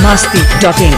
masti.in.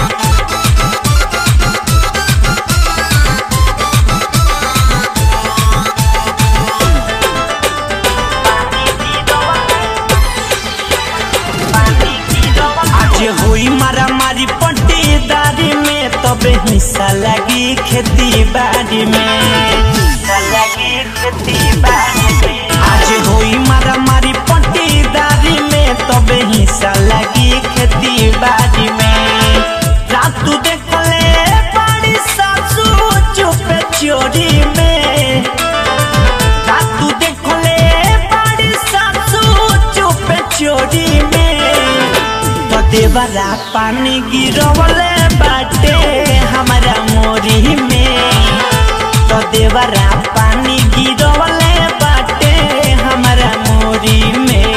आज हुई मारा मारी पट्टीदारी में तबे हिस्सा लगी खेती बाड़ी में हिस्सा लगी खेती बाड़ी में आज हुई मारा मारी पट्टीदारी में तबे हिस्सा लगी खेती बाड़ी में रातू देखले बड़ी सासू चुपे चोरी में रातू देखले बड़ी सासू चुपे चोरी में तो देवरा पानी गिरवले बाटे हमारा मोरी में तो देवरा पानी गिरवले बाटे हमारा मोरी में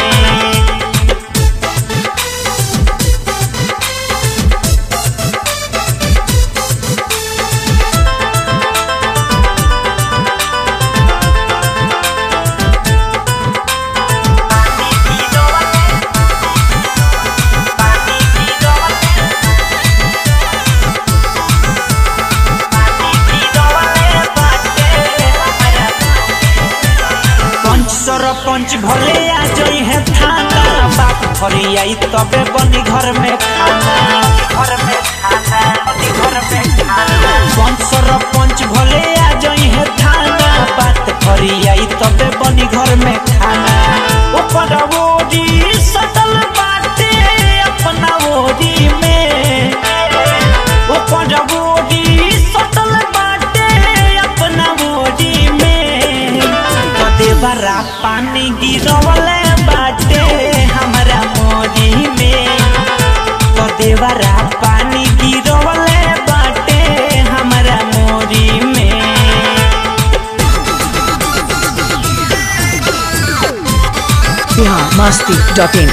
पंच सरपंच भले आ जई है थाना बात फरी आई तबे बनी घर में खाना घर में खाना बनी घर में खाना पंच सरपंच भले आ जई है थाना बात फरी आई तबे बनी घर में खाना ऊपर ओरी सटल बाटे अपना ओरी में ऊपर ओरी सटल बाटे अपना ओरी में कदे बरा पानी गिरवले बाटे हमरा मोरी में कदे बरा पानी गिरवले बाटे हमरा मोरी में Bihar masti.in.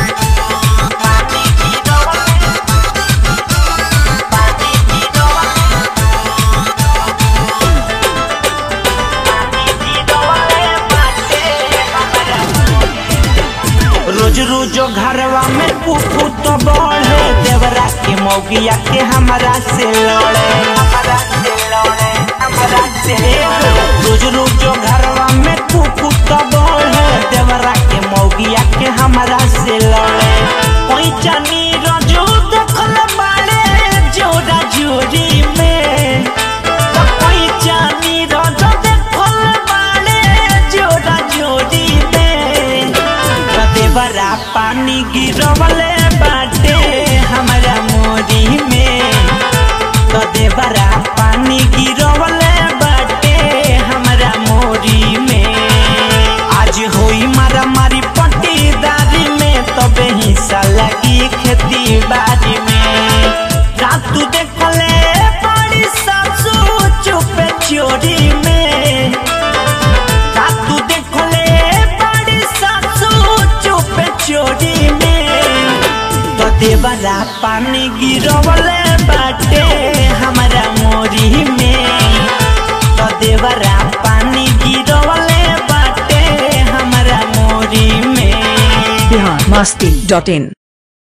रोज रोज घरवा में कुकू तो बढ़े देवरा के मौगिया के हमरा से लड़े हमरा से लड़े हमरा से रोज रोज घरवा में कुकू तो बढ़े देवरा के मौगिया के हमरा से लड़े कोई जानी रोजो देखल बाड़े जोड़ा जोड़ी में तो कोई जानी रोजो देखल बाड़े जोड़ा जोड़ी में कदे बरा पानी गिरवले बाटे हमरा मोरी में कदे बरा पानी गिरवले बाटे हमरा मोरी में आज होई मारा मारी पट्टीदारी में तबे हिस्सा लगी खेती बाड़ी में रातू देखले बड़ी सासू चुपे चोरी में रातू देखले बड़ी सासू चुपे चोरी में तो देवरा पानी गिरवले बाटे हमारा मोरी में तो देवरा पानी गिरवले बाटे हमारा मोरी में Bihar masti.in.